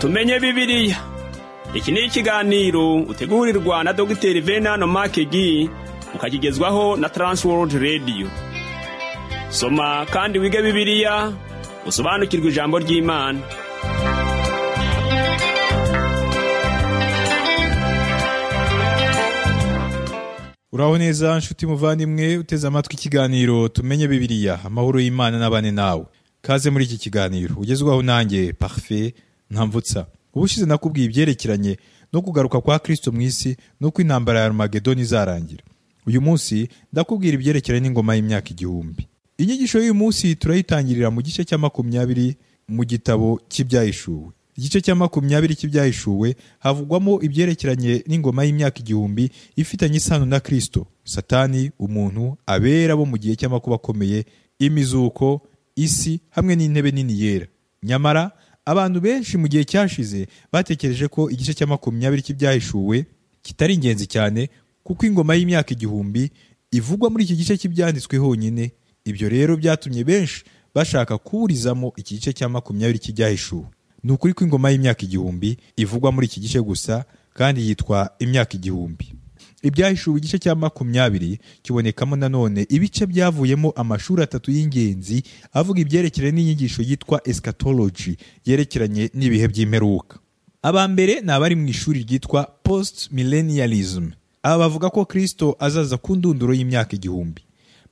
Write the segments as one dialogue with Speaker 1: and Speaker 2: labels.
Speaker 1: tumenye bibiliya iki ni ikiganiro utegurirwa na dogiteri venano makegi ukakigezwaho na taransiwodi radiyo soma kandi wige bibiliya usobanukirwe ijambo ry'imana
Speaker 2: uraho neza nshuti muvandimwe uteze amatwi ikiganiro tumenye bibiliya amahoro y'imana n'abane nawe kaze muri iki kiganiro ugezwaho nanjye parufe ntamvutsa ubushize nakubwiye ibyerekeranye no kugaruka kwa kirisito mu isi n'uko intambara ya arumagedoni izarangira uyu munsi ndakubwira ibyerekeranye n'ingoma y'imyaka igihumbi inyigisho y'uyu munsi turayitangirira mu gice cya makumyabiri mu gitabo cy'ibyahishuwe igice cya makumyabiri cy'ibyahishuwe havugwamo ibyerekeranye n'ingoma y'imyaka igihumbi ifitanye isano na kirisito satani umuntu abera bo mu gihe cy'amakuba akomeye imizuko isi hamwe n'intebe nini yera nyamara abantu benshi mu gihe cyashize batekereje ko igice cya makumyabiri cy'ibyahishuwe kitari ingenzi cyane kuko ingoma y'imyaka igihumbi ivugwa muri iki gice cy'ibyanditswe honyine ibyo rero byatumye benshi bashaka kuburizamo iki gice cya makumyabiri cy'ibyahishuwe ni ukuri ko ingoma y'imyaka igihumbi ivugwa muri iki gice gusa kandi yitwa imyaka igihumbi ibyahishuwe igice cya makumyabiri kibonekamo nanone ibice byavuyemo amashuri atatu y'ingenzi avuga ibyerekeranye n'inyigisho yitwa eschatology yerekeranye n'ibihe by'imperuka aba mbere ni abari mu ishuri ryitwa post millennialism aba bavuga ko kirisito azaza ku ndunduro y'imyaka igihumbi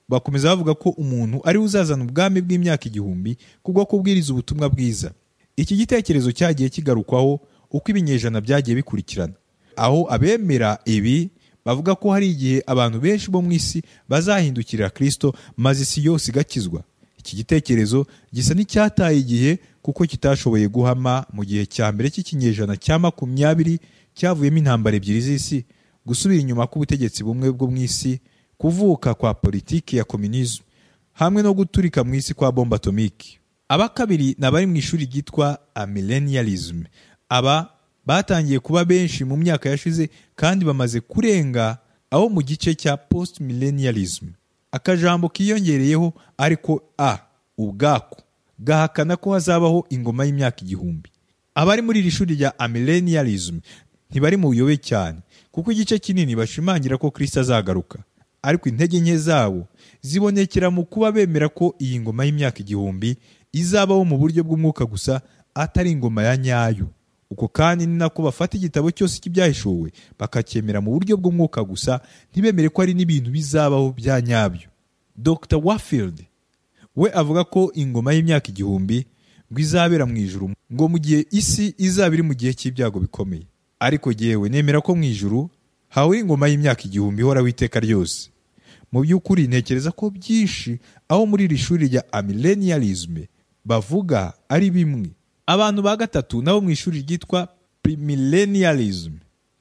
Speaker 2: bakomeza bavuga ko umuntu ari we uzazana ubwami bw'imyaka igihumbi kubwo kubwiriza ubutumwa bwiza iki gitekerezo cyagiye kigarukwaho uko ibinyejana byagiye bikurikirana aho abemera ibi bavuga ko hari igihe abantu benshi bo mu isi bazahindukirira kirisito maze isi yose igakizwa iki gitekerezo gisa n'icyataye igihe kuko kitashoboye guhama mu gihe cya mbere cy'ikinyejana cya makumyabiri cyavuyemo intambara ebyiri z'isi gusubira inyuma k'ubutegetsi bumwe bwo mu isi kuvuka kwa politiki ya kominizmu hamwe no guturika mu isi kwa bomba atomiki aba kabiri ni abari mu ishuri ryitwa amillennialism aba batangiye kuba benshi mu myaka yashize kandi bamaze kurenga aho mu gice cya post millennialism akajambo kiyongereyeho ariko a ubwako gahakana ko hazabaho ingoma y'imyaka igihumbi abari muri iri shuri rya amillennialism ntibari mu buyobe cyane kuko igice kinini bashimangira ko kirisita azagaruka ariko intege nke zabo zibonekera mu kuba bemera ko iyi ngoma y'imyaka igihumbi izabaho mu buryo bw'umwuka gusa atari ingoma ya nyayo uko kandi ni nako bafata igitabo cyose cy'ibyahishuwe bakacyemera mu buryo bw'umwuka gusa ntibemere ko hari n'ibintu bizabaho bya nyabyo dr wafield we avuga ko ingoma y'imyaka igihumbi ngo izabera mu ijuru ngo mu gihe isi izaba iri mu gihe cy'ibyago bikomeye ariko yewe nemera ko mu ijuru hawe ingoma y'imyaka igihumbi ihoraho iteka ryose mu by'ukuri ntekereza ko byinshi aho muri iri shuri rya amillennialisme bavuga ari bimwe abantu ba gatatu nabo mu ishuri ryitwa primillennialism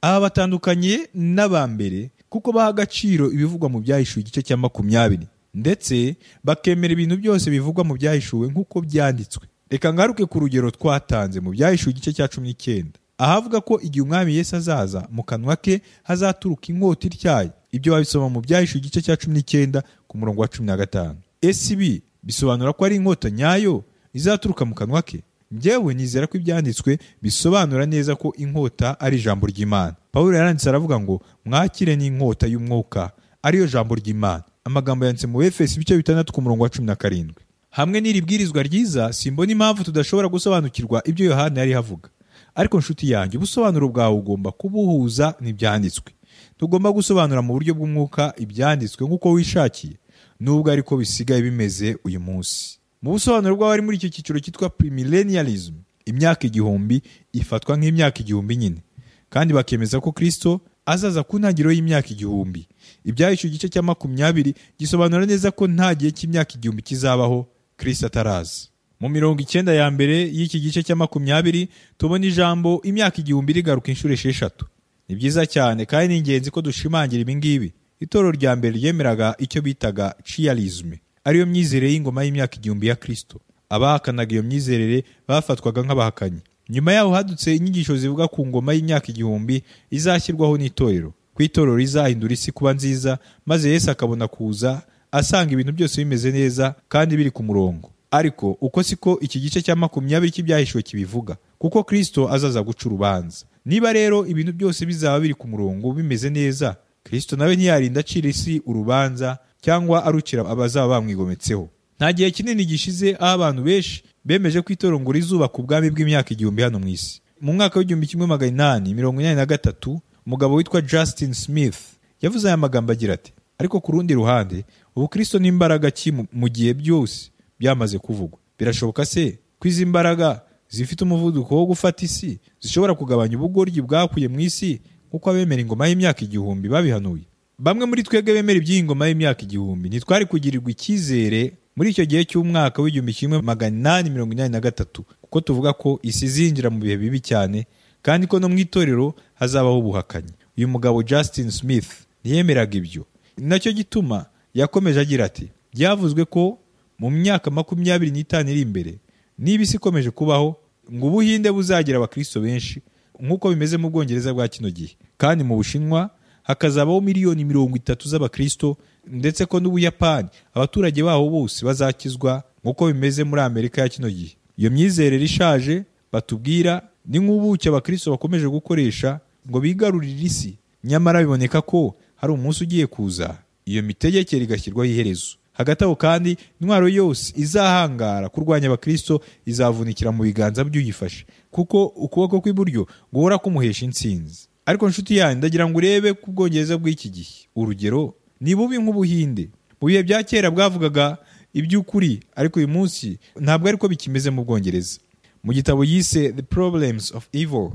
Speaker 2: aba batandukanye n'aba mbere kuko baha agaciro ibivugwa mu byahishuwe igice cya makumyabiri ndetse bakemera ibintu byose bivugwa mu byahishuwe nk'uko byanditswe reka ngaruke ku rugero twatanze mu byahishuwe igice cya cumi n'icyenda ahavuga ko igihe umwami Yesu azaza mu kanwa ke hazaturuka inkota ityaye ibyo babisoma mu byahishuwe igice cya cumi n'icyenda ku murongo wa cumi na gatanu SB bisobanura ko ari inkota nyayo izaturuka mu kanwa ke njyewe nizera ko ibyanditswe bisobanura neza ko inkota ari ijambo ry'imana paul yaranditse aravuga ngo mwakire n'inkota y'umwuka ariyo jambo ry'imana amagambo yanditse mu efesi ibice bitandatu ku murongo wa cumi na karindwi hamwe n'iri bwirizwa ryiza simbona impamvu tudashobora gusobanukirwa ibyo yohani yari havuga ariko nshuti yanjye ubusobanuro bwawe ugomba kubuhuza n'ibyanditswe tugomba gusobanura mu buryo bw'umwuka ibyanditswe nk'uko wishakiye nubwo ariko bisigaye bimeze uyu munsi mu busobanuro bw'abari muri icyo cyiciro cyitwa primillennialism imyaka igihumbi ifatwa nk'imyaka igihumbi nyine kandi bakemeza ko kirisito azaza ku ntangiriro y'imyaka igihumbi ibyahishuwe igice cya makumyabiri gisobanura neza ko nta gihe cy'imyaka igihumbi kizabaho kirisito ataraza mu mirongo icyenda ya mbere y'iki gice cya makumyabiri tubona ijambo imyaka igihumbi rigaruka inshuro esheshatu ni byiza cyane kandi ni ingenzi ko dushimangira ibi ngibi itorero rya mbere ryemeraga icyo bitaga ciyalizme ariyo myizerere y'ingoma y'imyaka igihumbi ya kirisito abahakanaga iyo myizerere bafatwaga nk'abahakanyi nyuma yaho hadutse inyigisho zivuga ku ngoma y'imyaka igihumbi izashyirwaho n'itorero ku itorero rizahindura isi kuba nziza maze yesu akabona kuza asanga ibintu byose bimeze neza kandi biri ku murongo ariko uko siko iki gice cya makumyabiri cy'ibyahishuwe kibivuga kuko kirisito azaza guca urubanza niba rero ibintu byose bizaba biri ku murongo bimeze neza kirisito nawe ntiyarinda acira isi urubanza cyangwa arukira abazaba bamwigometseho nta gihe kinini gishize aho abantu benshi bemeje ko itorero rizubaka ubwami bw'imyaka igihumbi hano mu isi mu mwaka w'igihumbi kimwe magana inani mirongo inani na gatatu umugabo witwa Justin Smith yavuze aya magambo agira ati ariko ku rundi ruhande ubukristo ni imbaraga ki mu- mu gihe byose byamaze kuvugwa birashoboka se ko izi mbaraga zifite umuvuduko wo gufata isi zishobora kugabanya ubugoryi bwakuye mu isi nk'uko abemera ingoma y'imyaka igihumbi babihanuye bamwe muri twebwe bemera iby'iyi ngoma y'imyaka igihumbi ntitwari kugirirwa icyizere muri icyo gihe cy'umwaka w'igihumbi kimwe magana inani mirongo inani na gatatu kuko tuvuga ko isi izinjira mu bihe bibi cyane kandi ko no mu itorero hazabaho ubuhakanyi uyu mugabo Justin Smith ntiyemeraga ibyo ni nacyo gituma yakomeje agira ati byavuzwe ko mu myaka makumyabiri n'itanu iri imbere niba isi ikomeje kubaho ngo ubuhinde buzagira abakristo benshi nk'uko bimeze mu bwongereza bwa kino gihe kandi mu bushinwa hakazabaho miliyoni mirongo itatu z'abakristo ndetse ko n'ubuyapani abaturage baho bose bazakizwa nk'uko bimeze muri amerika ya kino gihe iyo myizerere ishaje batubwira ni nk'ubuki abakristo bakomeje gukoresha ngo bigarurire isi nyamara biboneka ko hari umunsi ugiye kuza iyo mitegekere igashyirwaho iherezo hagati aho kandi intwaro yose izahangara kurwanya abakristo izavunikira mu biganza by'uyifashe kuko ukuboko kw'iburyo guhora kumuhesha intsinzi ariko nshuti yanyu ndagira ngo urebe ku bwongereza bw'iki gihe urugero ni bubi nk'ubuhinde mu bihe bya kera bwavugaga iby'ukuri ariko uyu munsi ntabwo ariko bikimeze mu bwongereza mu gitabo yise the problems of evil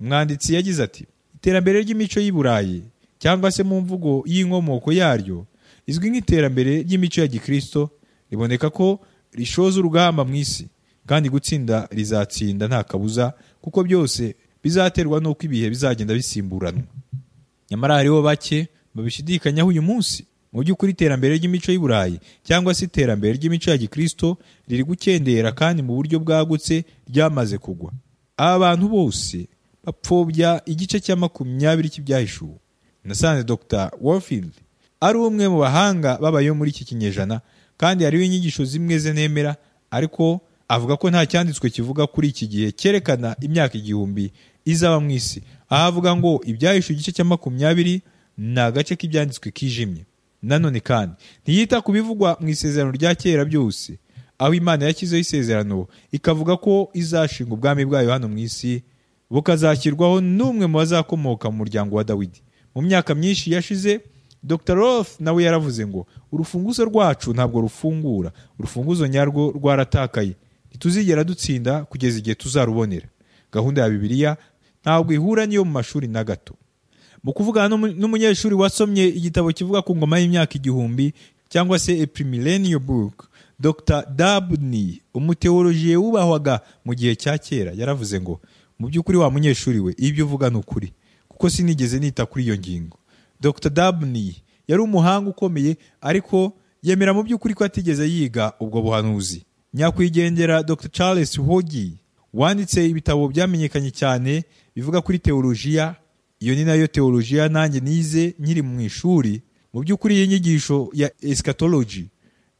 Speaker 2: umwanditsi yagize ati iterambere ry'imico y'i burayi cyangwa se mu mvugo y'inkomoko yaryo izwi nk'iterambere ry'imico ya gikristo riboneka ko rishoza urugamba mu isi kandi gutsinda rizatsinda nta kabuza kuko byose bizaterwa n'uko ibihe bizagenda bisimburanwa nyamara hariho bake babishidikanyaho uyu munsi mu by'ukuri iterambere ry'imico y'i burayi cyangwa se iterambere ry'imico ya gikristo riri gukendera kandi mu buryo bwagutse ryamaze kugwa aba bantu bose bapfobya igice cya makumyabiri cy'ibyahishuwe nasanze dr warfield ari umwe mu bahanga babayeho muri iki kinyejana kandi hariho inyigisho zimwe ze nemera ariko avuga ko nta cyanditswe kivuga kuri iki gihe cyerekana imyaka igihumbi izaba mu isi aho avuga ngo ibyahishe igice cya makumyabiri ni agace k'ibyanditswe kijimye nanone kandi ntiyita ku bivugwa mu isezerano rya kera byose aho imana yashyizeho isezerano ikavuga ko izashinga ubwami bwayo hano mu isi bukazashyirwaho n'umwe mu bazakomoka mu muryango wa dawidi mu myaka myinshi yashize dr roth nawe yaravuze ngo urufunguzo rwacu ntabwo rufungura urufunguzo nyarwo rwaratakaye ntituzigera dutsinda kugeza igihe tuzarubonera gahunda ya bibiliya ntabwo ihura n'iyo mu mashuri na gato mu kuvugana n'umu- n'umunyeshuri wasomye igitabo kivuga ku ngoma y'imyaka igihumbi cyangwa se a premillennial book dr dabney umuteolojiye wubahwaga mu gihe cya kera yaravuze ngo mu by'ukuri wa munyeshuri we ibyo uvuga ni ukuri kuko sinigeze nita kuri iyo ngingo dr dabney yari umuhanga ukomeye ariko yemera mu by'ukuri ko atigeze yiga ubwo buhanuzi nyakwigendera dr charles hogi wanditse ibitabo byamenyekanye cyane bivuga kuri teolojiya iyo ni nayo teolojiya nanjye nize nkiri mu ishuri mu by'ukuri iyi nyigisho ya eschatology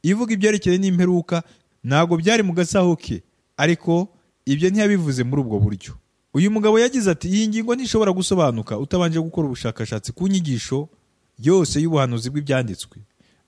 Speaker 2: ivuga ibyerekeye n'imperuka ntabwo byari mu gasaho ke ariko ibyo ntiyabivuze muri ubwo buryo uyu mugabo yagize ati iyi ngingo ntishobora gusobanuka utabanje gukora ubushakashatsi ku nyigisho yose y'ubuhanuzi bw'ibyanditswe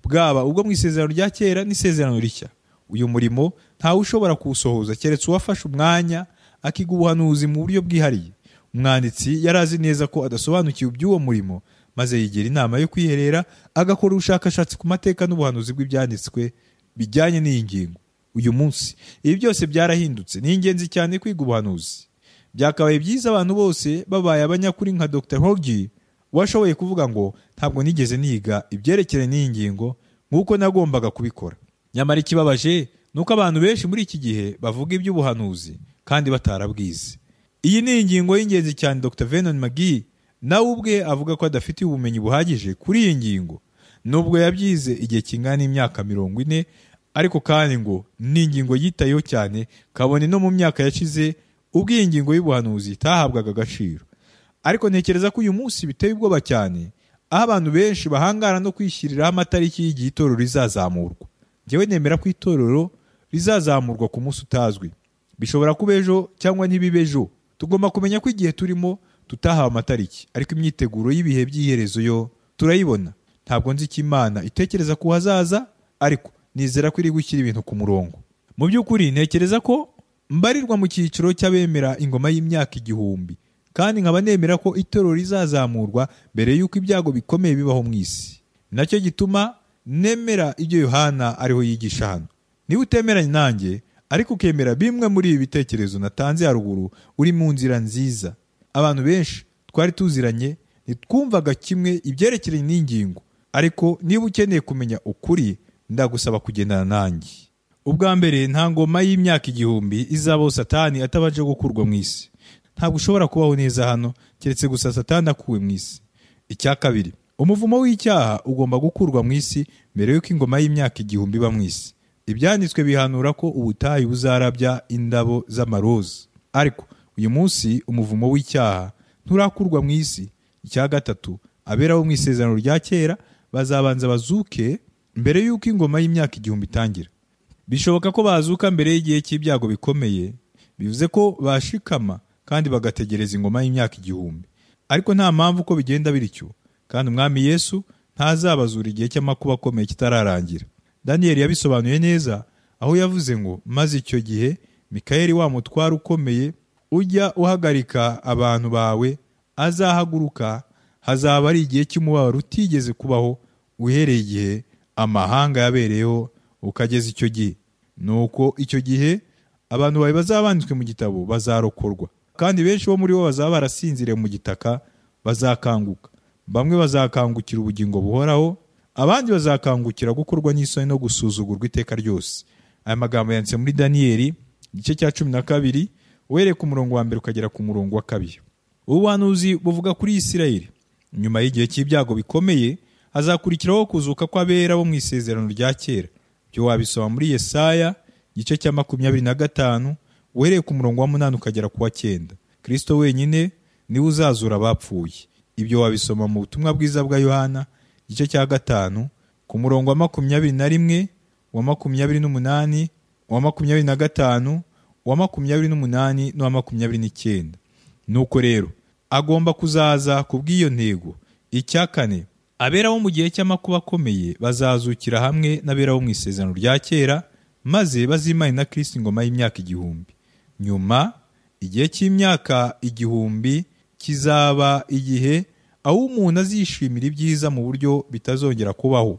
Speaker 2: bwaba ubwo mu isezerano rya kera n'isezerano rishya uyu murimo ntawe ushobora kuwusohoza keretse uwafashe umwanya akiga ubuhanuzi mu buryo bwihariye umwanditsi yari azi neza ko adasobanukiwe iby'uwo murimo maze yigira inama yo kwiherera agakora ubushakashatsi ku mateka n'ubuhanuzi bw'ibyanditswe bijyanye n'iyi ngingo uyu munsi ibi byose byarahindutse ni ingenzi cyane kwiga ubuhanuzi byakabaye byiza abantu bose babaye abanyakuri nka dr hogi washoboye kuvuga ngo ntabwo nigeze niga ibyerekeranye n'iyi ngingo nk'uko nagombaga kubikora nyamara ikibabaje ni uko abantu benshi muri iki gihe bavuga iby'ubuhanuzi kandi batarabwize iyi ni ingingo y'ingenzi cyane Dr Vernon McGee nawe ubwe avuga ko adafitiye ubumenyi buhagije kuri iyi ngingo nubwo yabyize igihe kingana n'imyaka mirongo ine ariko kandi ngo ni ingingo yitayeho cyane kabone no mu myaka yashize ubwo iyi ngingo y'ubuhanuzi itahabwaga agaciro ariko ntekereza ko uyu munsi biteye ubwoba cyane aho abantu benshi bahangara no kwishyiriraho amatariki y'igihe itorero rizazamurwa njyewe nemera ko itorero rizazamurwa ku munsi utazwi bishobora kuba ejo cyangwa ntibibe ejo tugomba kumenya ko igihe turimo tutahawe amatariki ariko imyiteguro y'ibihe by'iherezo yo turayibona ntabwo nzi icyo imana itekereza ku hazaza ariko nizera ko iri gushyira ibintu ku murongo mu by'ukuri ntekereza ko mbarirwa mu cyiciro cy'abemera ingoma y'imyaka igihumbi kandi nkaba nemera ko itorero rizazamurwa mbere y'uko ibyago bikomeye bibaho mu isi nacyo gituma nemera ibyo yohana ariho yigisha hano niba utemeranya nanjye ariko ukemera bimwe muri ibi bitekerezo natanze haruguru uri mu nzira nziza abantu benshi twari tuziranye ntitwumvaga kimwe ibyerekeranye n'ingingo ariko niba ukeneye kumenya ukuri ndagusaba kugendana nanjye ubwa mbere nta ngoma y'imyaka igihumbi izabaho satani atabanje gukurwa mu isi ntabwo ushobora kubaho neza hano keretse gusa satani akuwe mu isi icya kabiri umuvumo w'icyaha ugomba gukurwa mu isi mbere y'uko ingoma y'imyaka igihumbi iba mu isi ibyanditswe bihanura ko ubutayu buzarabya indabo z'amaroza ariko uyu munsi umuvumo w'icyaha nturakurwa mu isi icya gatatu abera bo mu isezerano rya kera bazabanza bazuke mbere y'uko ingoma y'imyaka igihumbi itangira bishoboka ko bazuka mbere y'igihe cy'ibyago bikomeye bivuze ko bashikama kandi bagategereza ingoma y'imyaka igihumbi ariko nta mpamvu uko bigenda bityo kandi umwami yesu ntazabazura igihe cy'amakuba akomeye kitararangira daniyeli yabisobanuye neza aho yavuze ngo maze icyo gihe mikayeli wa mutware ukomeye ujya uhagarika abantu bawe azahaguruka hazaba ari igihe cy'umubabaro utigeze kubaho uhereye igihe amahanga yabereyeho ukageza icyo gihe nuko icyo gihe abantu bawe bazaba banditswe mu gitabo bazarokorwa kandi benshi bo muri bo bazaba barasinziriye mu gitaka bazakanguka bamwe bazakangukira ubugingo buhoraho abandi bazakangukira gukorwa n'isoni no gusuzugurwa iteka ryose aya magambo yanditse muri daniyeli igice cya cumi na kabiri uhereye ku murongo wa mbere ukagera ku murongo wa kabiri ubuhanuzi buvuga kuri isirayeli nyuma y'igihe cy'ibyago bikomeye hazakurikiraho kuzuka kw'abera bo mu isezerano rya kera byo wabisoma muri yesaya igice cya makumyabiri na gatanu uhereye ku murongo wa munani ukagera ku wa cyenda kirisito wenyine niwe uzazura abapfuye ibyo wabisoma mu butumwa bwiza bwa yohana igice cya gatanu ku murongo wa makumyabiri na rimwe wa makumyabiri n'umunani wa makumyabiri na gatanu wa makumyabiri n'umunani n'uwa makumyabiri n'icyenda nuko rero agomba kuzaza ku bw'iyo ntego icya kane abera bo mu gihe cy'amakuba akomeye bazazukira hamwe n'abera bo mu isezerano rya kera maze bazimane na kirisiti ingoma y'imyaka igihumbi nyuma igihe cy'imyaka igihumbi kizaba igihe aho umuntu azishimira ibyiza mu buryo bitazongera kubaho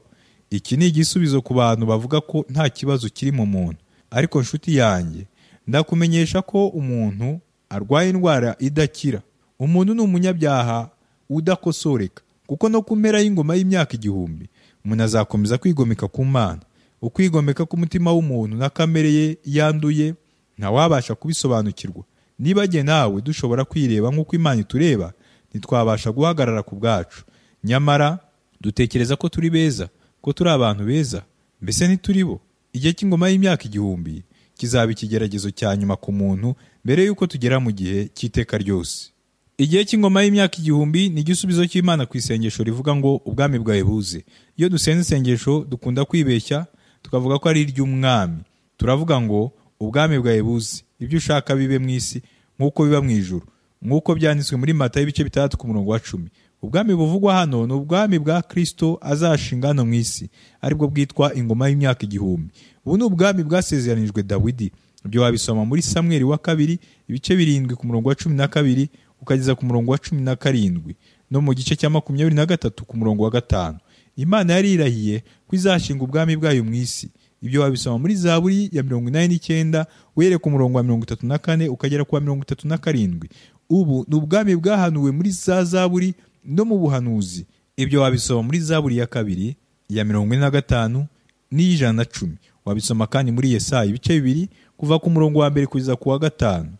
Speaker 2: iki ni igisubizo ku bantu bavuga ko nta kibazo kiri mu muntu ariko nshuti yanjye ndakumenyesha ko umuntu arwaye indwara idakira umuntu ni umunyabyaha udakosoreka kuko no ku mpera y'ingoma y'imyaka igihumbi umuntu azakomeza kwigomeka ku mana ukwigomeka k'umutima w'umuntu na kamere ye yanduye ntawabasha kubisobanukirwa nibajye nawe dushobora kwireba nk'uko imana itureba ntitwabasha guhagarara ku bwacu nyamara dutekereza ko turi beza ko turi abantu beza mbese ntituri bo igihe cy'ingoma y'imyaka igihumbi kizaba ikigeragezo cya nyuma ku muntu mbere y'uko tugera mu gihe cy'iteka ryose igihe cy'ingoma y'imyaka igihumbi ni igisubizo cy'imana ku isengesho rivuga ngo ubwami bwawe buze iyo dusenze isengesho dukunda kwibeshya tukavuga ko ari iry'umwami turavuga ngo ubwami bwawe buze ibyo ushaka bibe mu isi nk'uko biba mu ijuru nk'uko byanditswe muri mata y'ibice bitandatu ku murongo wa cumi ubwami buvugwa hano ni ubwami bwa kirisito azashinga hano mu isi aribwo bwitwa ingoma y'imyaka igihumbi ubu ni ubwami bwasezeranijwe dawidi ibyo wabisoma muri samweri wa kabiri ibice birindwi ku murongo wa cumi na kabiri ukageza ku murongo wa cumi na karindwi no mu gice cya makumyabiri na gatatu ku murongo wa gatanu imana yari irahiye ko izashinga ubwami bwayo mu isi ibyo wabisoma muri zaburi ya mirongo inani n'icyenda uhereye ku murongo wa mirongo itatu na kane ukagera ku wa mirongo itatu na karindwi ubu ni ubwami bwahanuwe muri za zaburi no mu buhanuzi ibyo wabisoma muri zaburi ya kabiri iya mirongo ine na gatanu n'iy'ijana na cumi wabisoma kandi muri yesaya ibice bibiri kuva ku murongo wa mbere kugeza ku wa gatanu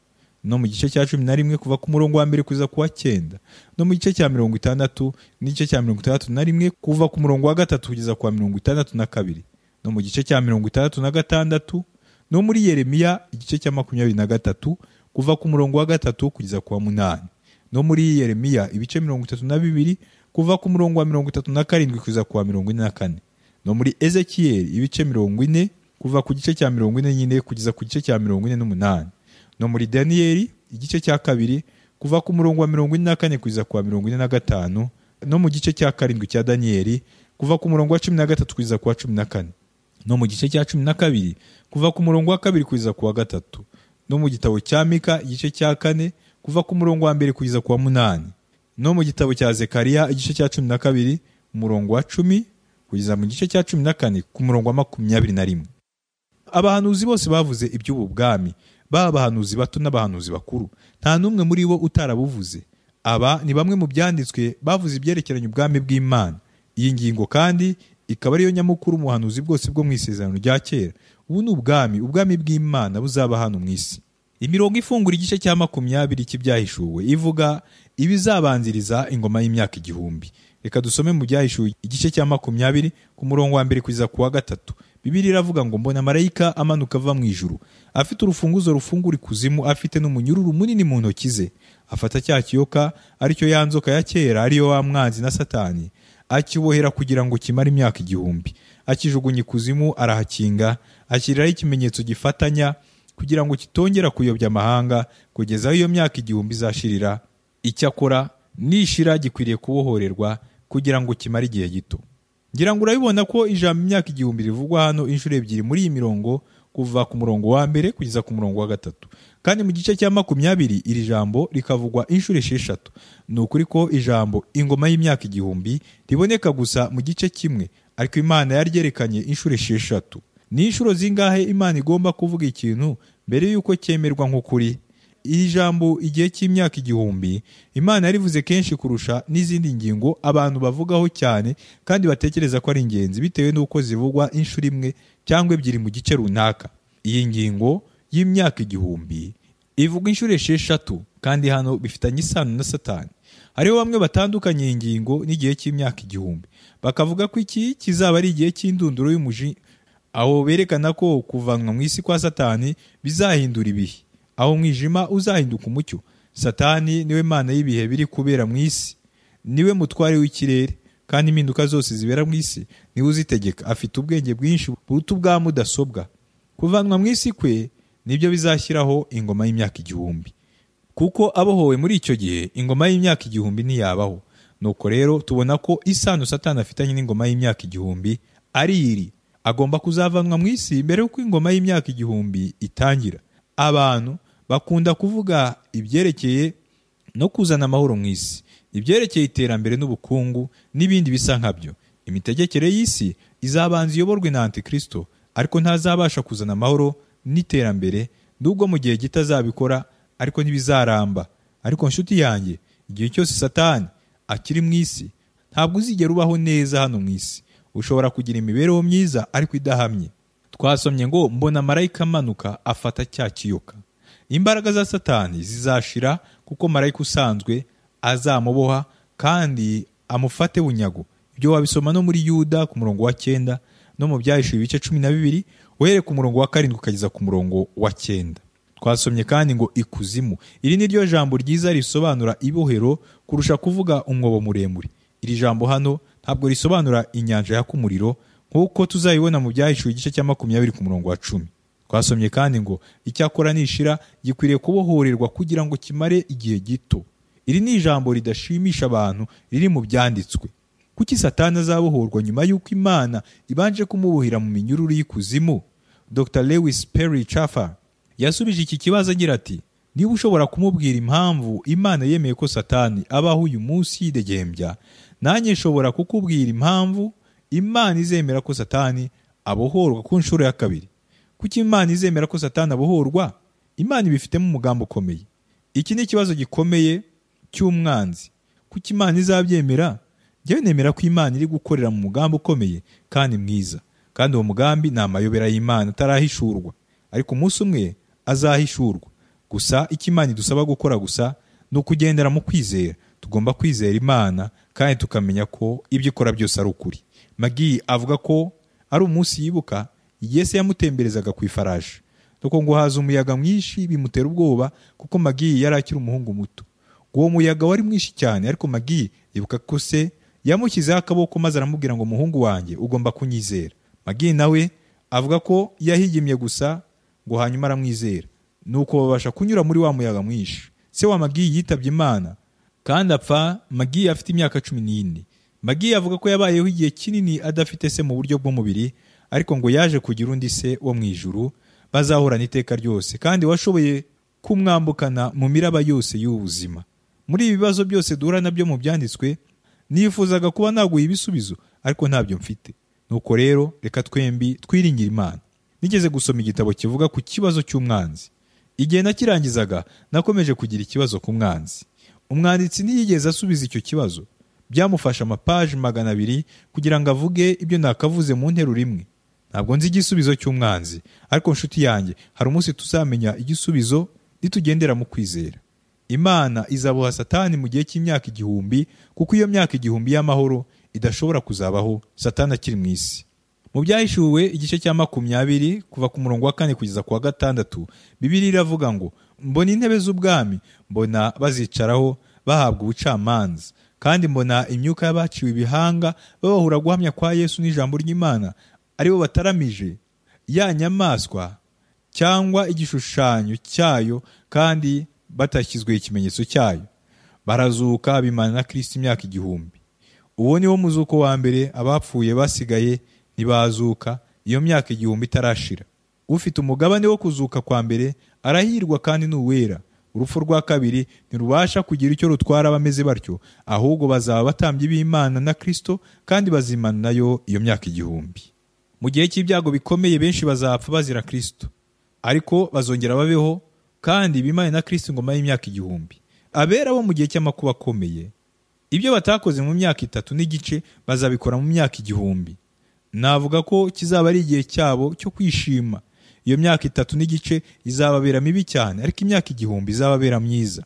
Speaker 2: no mu gice cya cumi na rimwe kuva ku murongo wa mbere kugeza ku wa cyenda no mu gice cya mirongo itandatu n'igice cya mirongo itandatu na rimwe kuva ku murongo wa gatatu kugeza ku wa mirongo itandatu na kabiri no mu gice cya mirongo itandatu na gatandatu no muri yeremiya igice cya makumyabiri na gatatu kuva ku murongo wa gatatu kugeza ku wa munani no muri yeremiya ibice mirongo itatu na bibiri kuva ku murongo wa mirongo itatu na karindwi kugeza ku wa mirongo ine na kane no muri ezekiyeli ibice mirongo ine kuva ku gice cya mirongo ine nyine kugeza ku gice cya mirongo ine n'umunani no muri daniyeli igice cya kabiri kuva ku murongo wa mirongo ine na kane kugeza ku wa mirongo ine na gatanu no mu gice cya karindwi cya daniyeli kuva ku murongo wa cumi na gatatu kugeza ku wa cumi na kane no mu gice cya cumi na kabiri kuva ku murongo wa kabiri kugeza ku wa gatatu no mu gitabo cya mika igice cya kane kuva ku murongo wa mbere kugeza ku wa munani no mu gitabo cya zekariya igice cya cumi na kabiri umurongo wa cumi kugeza mu gice cya cumi na kane ku murongo wa makumyabiri na rimwe abahanuzi bose bavuze iby'ubu bwami baba abahanuzi bato n'abahanuzi bakuru nta n'umwe muri bo utarabuvuze aba ni bamwe mu byanditswe bavuze ibyerekeranye ubwami bw'imana iyi ngingo kandi ikaba ariyo nyamukuru umuhanuzi bwose bwo mu isezerano rya kera ubu ni ubwami ubwami bw'imana buzaba hano mu isi imirongo ifungura igice cya makumyabiri cy'ibyahishuwe ivuga ibizabanziriza ingoma y'imyaka igihumbi reka dusome mu byahishuwe igice cya makumyabiri ku murongo wa mbere kugeza ku wa gatatu bibiri iravuga ngo mbona marayika amanuka ava mu ijuru afite urufunguzo rufungura ikuzimu afite n'umunyururu munini mu ntoki ze afata cya kiyoka aricyo ya nzoka ya kera ariyo wa mwanzi na satani akibohera kugira ngo kimare imyaka igihumbi akijugunya ikuzimu arahakinga ashyiriraho ikimenyetso gifatanya kugira ngo kitongera kuyobya amahanga kugeza aho iyo myaka igihumbi izashirira icyakora nishira gikwiriye kubohorerwa kugira ngo kimare igihe gito ngira ngo urabibona ko ijambo imyaka igihumbi rivugwa hano inshuro ebyiri muri iyi mirongo kuva ku murongo wa mbere kugeza ku murongo wa gatatu kandi mu gice cya makumyabiri iri jambo rikavugwa inshuro esheshatu ni ukuri ko ijambo ingoma y'imyaka igihumbi riboneka gusa mu gice kimwe ariko imana yaryerekanye inshuro esheshatu ni inshuro zingahe imana igomba kuvuga ikintu mbere y'uko cyemerwa nk'ukuri iri jambo igihe cy'imyaka igihumbi imana yarivuze kenshi kurusha n'izindi ngingo abantu bavugaho cyane kandi batekereza ko ari ingenzi bitewe n'uko zivugwa inshuro imwe cyangwa ebyiri mu gice runaka iyi ngingo y'imyaka igihumbi ivuga inshuro esheshatu kandi hano bifitanye isano na satani hariho bamwe batandukanye iyi ngingo n'igihe cy'imyaka igihumbi bakavuga ko iki kizaba ari igihe cy'indunduro y'umuji aho berekana ko kuvanwa mu isi kwa satani bizahindura ibihe aho umwijima uzahinduka umucyo satani niwe mana y'ibihe biri kubera mu isi niwe mutware w'ikirere kandi impinduka zose zibera mu isi niwe uzitegeka afite ubwenge bwinshi buruta ubwa mudasobwa kuvanwa mu isi kwe nibyo bizashyiraho ingoma y'imyaka igihumbi kuko abohowe muri icyo gihe ingoma y'imyaka igihumbi ntiyabaho nuko rero tubona ko isano satani afitanye n'ingoma y'imyaka igihumbi ari iri agomba kuzavanwa mu isi mbere y'uko ingoma y'imyaka igihumbi itangira abantu bakunda kuvuga ibyerekeye no kuzana amahoro mu isi ibyerekeye iterambere n'ubukungu n'ibindi bisa nkabyo imitegekere y'isi izabanza iyoborwe na antikristo ariko ntazabasha kuzana amahoro n'iterambere n'ubwo mu gihe gito azabikora ariko ntibizaramba ariko nshuti yanjye igihe cyose satani akiri mu isi ntabwo uzigera ubaho neza hano mu isi ushobora kugira imibereho myiza ariko idahamye twasomye ngo mbona marayika amanuka afata cya kiyoka imbaraga za satani zizashira kuko marayika usanzwe azamuboha kandi amufate bunyago ibyo wabisoma no muri yuda ku murongo wa cyenda no mu byahishuye ibice cumi na bibiri uhere ku murongo wa karindwi ukageza ku murongo wa cyenda twasomye kandi ngo ikuzimu iri ni ryo jambo ryiza risobanura ibohero kurusha kuvuga umwobo muremure iri jambo hano ntabwo risobanura inyanja yaka umuriro nk'uko tuzayibona mu byahishuye igice cya makumyabiri ku murongo wa cumi twasomye kandi ngo icyakora nishira gikwiriye kubohorerwa kugira ngo kimare igihe gito iri ni ijambo ridashimisha abantu riri mu byanditswe kuki satani azabohorwa nyuma y'uko imana ibanje kumubuhira mu minyururu y'ikuzimu dr lewis perry chafer yasubije iki kibazo agira ati niba ushobora kumubwira impamvu imana yemeye ko satani abaho uyu munsi yidegembya nanjye nshobora kukubwira impamvu imana izemera ko satani abohorwa ku nshuro ya kabiri kuki imana izemera ko satani abohorwa imana ibifitemo umugambi ukomeye iki ni ikibazo gikomeye cy'umwanzi kuki imana izabyemera njyewe nemera ko imana iri gukorera mu mugambi ukomeye kandi mwiza kandi uwo mugambi ni amayobera y'imana atarahishurwa ariko umunsi umwe azahishurwa gusa icyo imana idusaba gukora gusa ni ukugendera mu kwizera tugomba kwizera imana kandi tukamenya ko ibyo ikora byose ari ukuri magi avuga ko ari umunsi yibuka Yesu yamutemberezaga ku ifarashi nuko ngo haza umuyaga mwinshi bimutera ubwoba kuko magi yari akiri umuhungu muto uwo muyaga wari mwinshi cyane ariko magi yibuka ko se yamushyizeho akaboko maze aramubwira ngo muhungu wanjye ugomba kunyizera magi nawe avuga ko yahigimye gusa ngo hanyuma aramwizera nuko babasha kunyura muri wa muyaga mwinshi se wa magi yitabye imana kandi apfa magi afite imyaka cumi n'ine magi avuga ko yabayeho igihe kinini adafite se mu buryo bw'umubiri ariko ngo yaje kugira undi se wo mu ijuru bazahorana iteka ryose kandi washoboye kumwambukana mu miraba yose y'ubuzima muri ibi bibazo byose duhura nabyo mu byanditswe nifuzaga kuba naguha ibisubizo ariko ntabyo mfite nuko rero reka twembi twiringire imana nigeze gusoma igitabo kivuga ku kibazo cy'umwanzi igihe nakirangizaga nakomeje kugira ikibazo ku mwanzi umwanditsi ntiyigeze asubiza icyo kibazo byamufashe amapaji magana abiri kugira ngo avuge ibyo nakavuze mu nteruro imwe ntabwo nzi igisubizo cy'umwanzi ariko nshuti yanjye hari umunsi tuzamenya igisubizo nitugendera mu kwizera imana izabuha satani mu gihe cy'imyaka igihumbi kuko iyo myaka igihumbi y'amahoro idashobora kuzabaho satani akiri mu isi mu byahishuwe igice cya makumyabiri kuva ku murongo wa kane kugeza ku wa gatandatu bibiri iravuga ngo mbona intebe z'ubwami mbona bazicaraho bahabwa ubucamanza kandi mbona imyuka y'abaciwe ibihanga babahura guhamya kwa yesu n'ijambo ry'imana ari bo bataramije ya nyamaswa cyangwa igishushanyo cyayo kandi batashyizweho ikimenyetso cyayo barazuka bimana na kirisiti imyaka igihumbi uwo ni wo muzuko wa mbere abapfuye basigaye ntibazuka iyo myaka igihumbi itarashira ufite umugabane wo kuzuka kwa mbere arahirwa kandi ni uwera urupfu rwa kabiri ntirubasha kugira icyo rutwara abameze batyo ahubwo bazaba abatambyi b'imana na kirisito kandi bazimana nayo iyo myaka igihumbi mu gihe cy'ibyago bikomeye benshi bazapfa bazira kirisito ariko bazongera babeho kandi bimane na kirisito ingoma y'imyaka igihumbi abera bo mu gihe cy'amakuba akomeye ibyo batakoze mu myaka itatu n'igice bazabikora mu myaka igihumbi navuga ko kizaba ari igihe cyabo cyo kwishima iyo myaka itatu n'igice izababera mibi cyane ariko imyaka igihumbi izababera myiza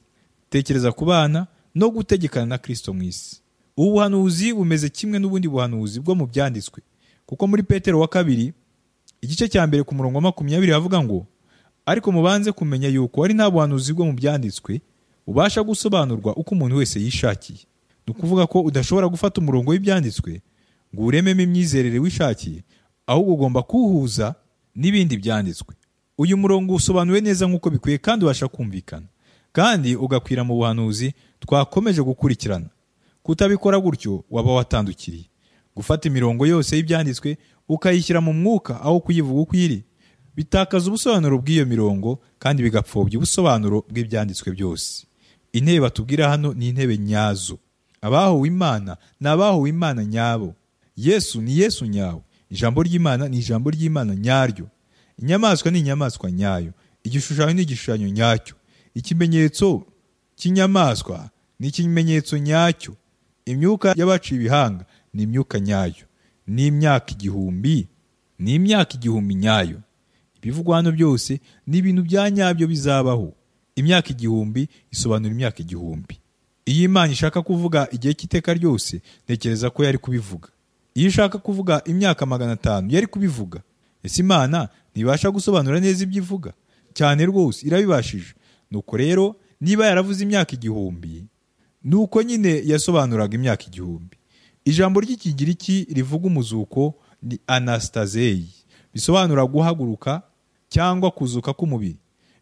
Speaker 2: tekereza ku bana no gutegekana na kirisito mu isi ubu buhanuzi bumeze kimwe n'ubundi buhanuzi bwo mu byanditswe kuko muri petero wa kabiri igice cya mbere ku murongo wa makumyabiri havuga ngo ariko mubanze kumenya yuko ari nta buhanuzi bwo mu byanditswe bubasha gusobanurwa uko umuntu wese yishakiye ni ukuvuga ko udashobora gufata umurongo w'ibyanditswe ngo urememo imyizerere wishakiye ahubwo ugomba kuwuhuza n'ibindi byanditswe uyu murongo usobanuwe neza nk'uko bikwiye kandi ubasha kumvikana kandi ugakwira mu buhanuzi twakomeje gukurikirana kutabikora gutyo waba watandukiriye gufata imirongo yose y'ibyanditswe ukayishyira mu mwuka aho kuyivuga uko iri bitakaza ubusobanuro bw'iyo mirongo kandi bigapfobya ubusobanuro bw'ibyanditswe byose intebe batubwira hano ni intebe nyazo abahuwe imana ni abahuwe imana nyabo yesu ni yesu nyawe ijambo ry'imana ni ijambo ry'imana nyaryo inyamaswa ni inyamaswa nyayo igishushanyo ni igishushanyo nyacyo ikimenyetso cy'inyamaswa ni ikimenyetso nyacyo imyuka y'abaciye ibihanga ni imyuka nyayo ni imyaka igihumbi ni imyaka igihumbi nyayo ibivugwa hano byose ni ibintu bya nyabyo bizabaho imyaka igihumbi isobanura imyaka igihumbi iyo imana ishaka kuvuga igihe cy'iteka ryose ntekereza ko yari kubivuga iyo ushaka kuvuga imyaka magana atanu yari kubivuga ese imana ntibasha gusobanura neza ibyo ivuga cyane rwose irabibashije nuko rero niba yaravuze imyaka igihumbi nuko nyine yasobanuraga imyaka igihumbi ijambo ry'ikigiriki rivuga umuzuko ni anasitazeyi bisobanura guhaguruka cyangwa kuzuka k'umubiri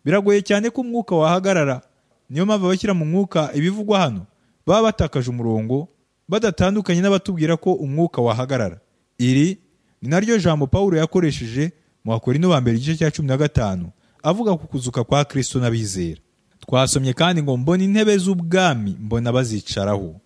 Speaker 2: biragoye cyane ko umwuka wahagarara niyo mpamvu abashyira mu mwuka ibivugwa hano baba batakaje umurongo badatandukanye n'abatubwira ko umwuka wahagarara iri ni naryo jambo paul yakoresheje mu bakorino ba mbere igice cya cumi na gatanu avuga ku kuzuka kwa kristo n'abizera twasomye kandi ngo mbona intebe z'ubwami mbona bazicaraho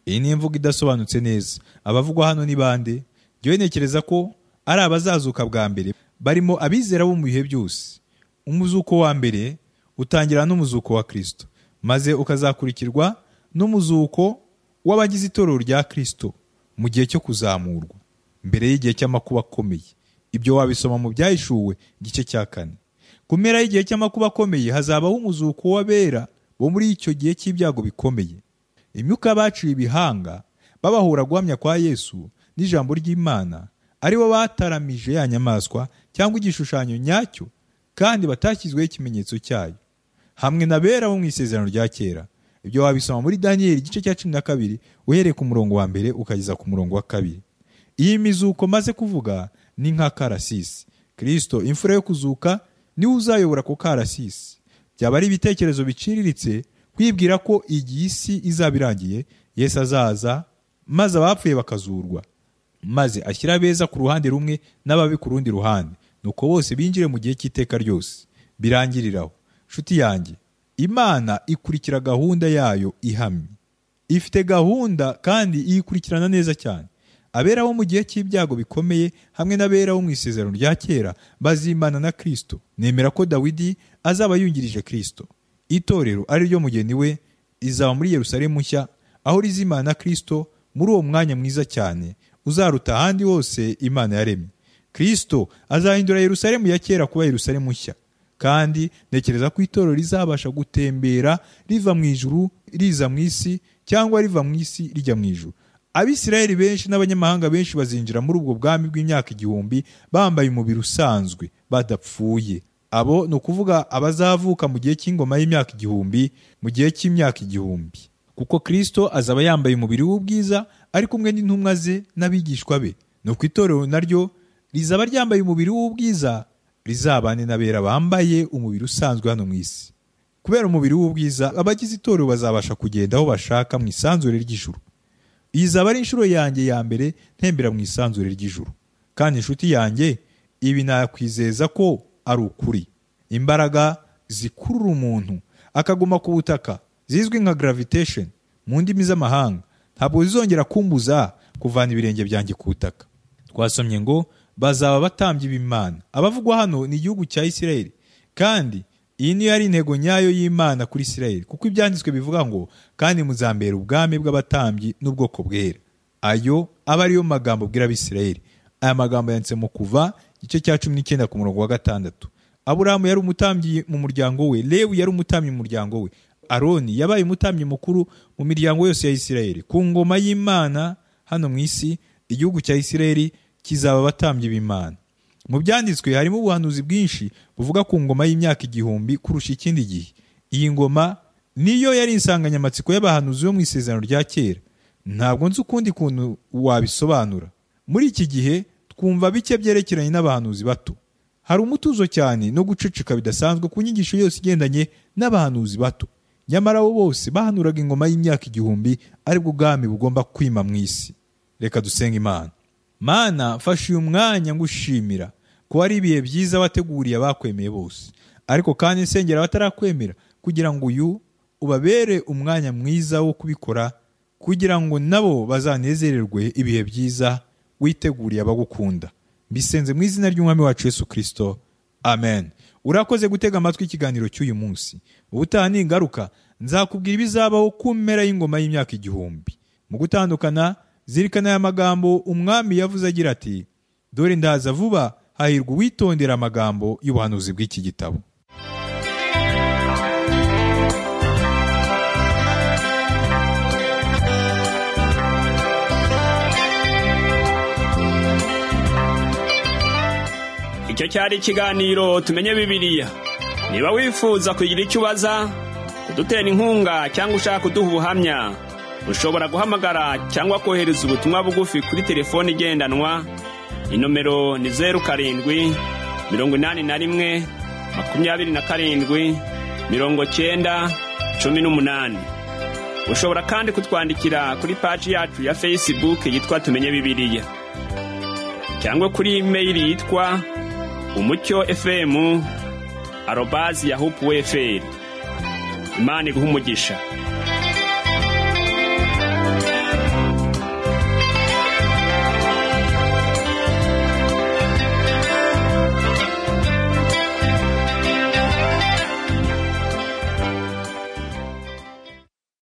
Speaker 2: iyi ni imvugo idasobanutse neza abavugwa hano ni bande jyewe ntekereza ko ari abazazuka bwa mbere barimo abizera bo mu bihe byose umuzuko wa mbere utangira n'umuzuko wa kristo maze ukazakurikirwa n'umuzuko w'abagize itorero rya kirisito mu gihe cyo kuzamurwa mbere y'igihe cy'amakuba akomeye ibyo wabisoma mu byahishuwe igice cya kane ku mpera y'igihe cy'amakuba akomeye hazabaho umuzuko w'abera bo muri icyo gihe cy'ibyago bikomeye imyuka baciye ibihanga babahura guhamya kwa yesu n'ijambo ry'imana ari bo bataramije ya nyamaswa cyangwa igishushanyo nyacyo kandi batashyizweho ikimenyetso cyayo hamwe na bera bo mu isezerano rya kera ibyo wabisoma muri daniyeli igice cya cumi na kabiri uhereye ku murongo wa mbere ukageza ku murongo wa kabiri iyi mizuko maze kuvuga ni nka karasisi kirisito imfura yo kuzuka niwe uzayobora ku karasisi byaba ari ibitekerezo biciriritse kwibwira ko iyi si izaba irangiye yesu azaza maze abapfuye bakazurwa maze ashyira abeza ku ruhande rumwe n'ababi ku rundi ruhande nuko bose binjire mu gihe cy'iteka ryose birangiriraho nshuti yanjye imana ikurikira gahunda yayo ihamye ifite gahunda kandi iyikurikirana neza cyane abera bo mu gihe cy'ibyago bikomeye hamwe n'abera bo mu isezerano rya kera bazimana na kirisito nemera ko dawidi azaba yungirije kirisito itorero ari ryo mugeni we izaba muri yerusalemu nshya aho rizimana na kirisito muri uwo mwanya mwiza cyane uzaruta ahandi hose imana yaremye kirisito azahindura yerusalemu ya kera kuba yerusalemu nshya kandi ntekereza ko itorero rizabasha gutembera riva mu ijuru riza mu isi cyangwa riva mu isi rijya mu ijuru abisirayeli benshi n'abanyamahanga benshi bazinjira muri ubwo bwami bw'imyaka igihumbi bambaye umubiri usanzwe badapfuye abo ni ukuvuga abazavuka mu gihe cy'ingoma y'imyaka igihumbi mu gihe cy'imyaka igihumbi kuko kirisito azaba yambaye umubiri w'ubwiza ari kumwe n'intumwa ze n'abigishwa be ni uko itorero naryo rizaba ryambaye umubiri w'ubwiza rizabane n'abera bambaye umubiri usanzwe hano mu isi kubera umubiri w'ubwiza abagize itorero bazabasha kugenda aho bashaka mu isanzure ry'ijuru izaba ari inshuro yanjye ya mbere ntembera mu isanzure ry'ijuru kandi inshuti yanjye ibi nakwizeza ko ari ukuri imbaraga zikurura umuntu akaguma ku butaka zizwi nka gravitation mu ndimi z'amahanga ntabwo zizongera kumbuza kuvana ibirenge byanjye ku butaka twasomye ngo bazaba batambye b'imana abavugwa hano ni igihugu cya isirayeli kandi iyi niyo yari intego nyayo y'imana kuri isirayeli kuko ibyanditswe bivuga ngo kandi muzambera ubwami bw'abatambyi n'ubwoko bwera ayo aba ariyo magambo bwira abisirayeli aya magambo yanditse mu kuva igice cya cumi n'icyenda ku murongo wa gatandatu aburahamu yari umutambyi mu muryango we lewi yari umutambyi mu muryango we aroni yabaye umutambyi mukuru mu miryango yose ya isirayeli ku ngoma y'imana hano mu isi igihugu cya isirayeli kizaba abatambyi b'imana mu byanditswe harimo ubuhanuzi bwinshi buvuga ku ngoma y'imyaka igihumbi kurusha ikindi gihe iyi ngoma niyo yari insanganyamatsiko y'abahanuzi bo mu isezerano rya kera ntabwo nzi ukundi kuntu wabisobanura muri iki gihe twumva bike byerekeranye n'abahanuzi bato hari umutuzo cyane no guceceka bidasanzwe ku nyigisho yose igendanye n'abahanuzi bato nyamara bo bose bahanuraga ingoma y'imyaka igihumbi aribwo ubwami bugomba kwima mu isi reka dusenga imana mana mfashe uyu mwanya ngushimira ko ari ibihe byiza wateguriye abakwemeye bose ariko kandi nsengera batarakwemera kugira ngo uyu ubabere umwanya mwiza wo kubikora kugira ngo nabo bazanezererwe ibihe byiza witeguriye abagukunda mbisenze mu izina ry'umwami wacu Yesu Kristo amen urakoze gutega amatwi ikiganiro cy'uyu munsi ubutaha ningaruka nzakubwira ibizabaho ku mpera y'ingoma y'imyaka igihumbi mu gutandukana zirikana aya magambo umwami yavuze agira ati dore ndaza vuba hahirwa uwitondera amagambo y'ubuhanuzi bw'iki gitabo
Speaker 1: icyo cyari ikiganiro tumenye bibiliya niba wifuza kugira icyo ubaza kudutera inkunga cyangwa ushaka kuduha ubuhamya ushobora guhamagara cyangwa kohereza ubutumwa bugufi kuri telefoni igendanwa inomero ni zeru karindwi mirongo inani na rimwe makumyabiri na karindwi mirongo cyenda cumi n'umunani ushobora kandi kutwandikira kuri paji yacu ya fesibuke yitwa tumenye bibiliya cyangwa kuri imeyili yitwa umucyo efemu arobazi yahupuweferi imana iguha umugisha